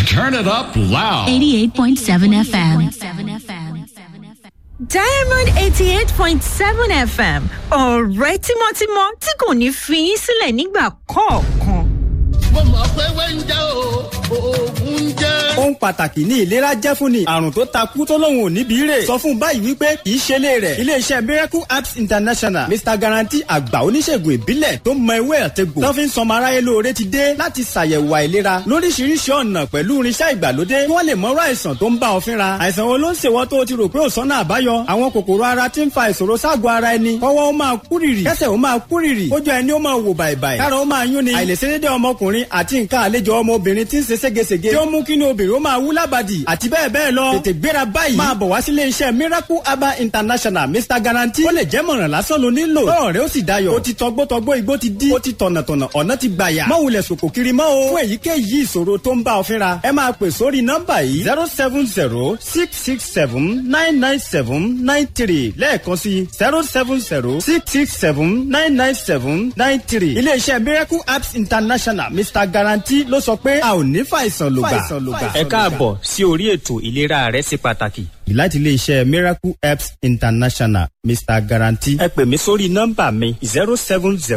Turn it up loud. 88.7 FM. diamond eighty eight point seven fm ọ̀rẹ́ tímọ́tímọ́ tí kò ní fi yín sílẹ̀ nígbà kọ̀ọ̀kan. mo mọ̀ pé wẹ́ńjẹ́ o oògùn ń jẹ́. ohun pàtàkì ní ìlera jẹ́ fún ni àrùn tó takú tó lóun ò níbi rè sọ fún báyìí wípé kì í ṣe lé rẹ̀ iléeṣẹ́ miracle apps international mr guarantee àgbà oníṣègùn ìbílẹ̀ tó mọ ewé àtẹ̀gbò tó fi ń sọmọ aráyé lóore ti dé láti ṣàyẹ̀wò àìlera lóríṣiríṣi ọ̀nà pẹ̀lú irinṣẹ́ ìgbàlódé kí wọ́n lè mọ̀rọ̀ àìsàn tó ń bá ọ fínra àìsàn wo ló ń ṣèwọ́ tó o ti rò pé ò sọ́nà àbáyọ àwọn kòkòrò ara ti ń fa ìṣòro ságọ̀ ara ẹni kọ́wọ́ ó máa kúrìrì kẹ́sẹ̀ ó máa kúrìrì kójú ẹni ó máa wò bàìbàì kára ó máa yún ni àìlèṣedédé ọmọkùnrin àti nǹkan àlejò ọmọbìnrin ti ń ṣe ségesège tí ó mú kí ni obìnrin ó máa wú lábàdì àti bẹ́ẹ̀ bẹ́ẹ̀ lọ tètè gbéra báyìí máa bọ̀ wá sílé iṣẹ́ miracle herbal international mr guarantee ó lè jẹ́ mọ̀ràn lásán ló nílò tọ́rọ̀ rẹ ó sì dayọ̀ ó ti tọgbọ́tọgbọ́ igbó ti dí ó ti tọ̀nàtọ̀nà ọ̀nà ti gbàyà má wulẹ̀ sòkò kiri mọ́ o fún èyíkéyìí ìṣòro tó ń bá ọ fínra ẹ máa pè sórí nọ́mbà yìí zero seven zero six six seven nine nine seven nine three lẹ́ẹ̀kan sí zero seven zero six six seven nine nine seven nine three iléeṣẹ́ miracle apps international mr guarantee ló sọ pé a ò ní fàìsàn lògbà. ẹ káàbọ̀ sí orí ètò ìlera rẹ ṣe pàtàkì. láti iléeṣẹ́ miracle apps international mr guarantee. ẹ pè mí sórí nọ́mbà mi zero seven zero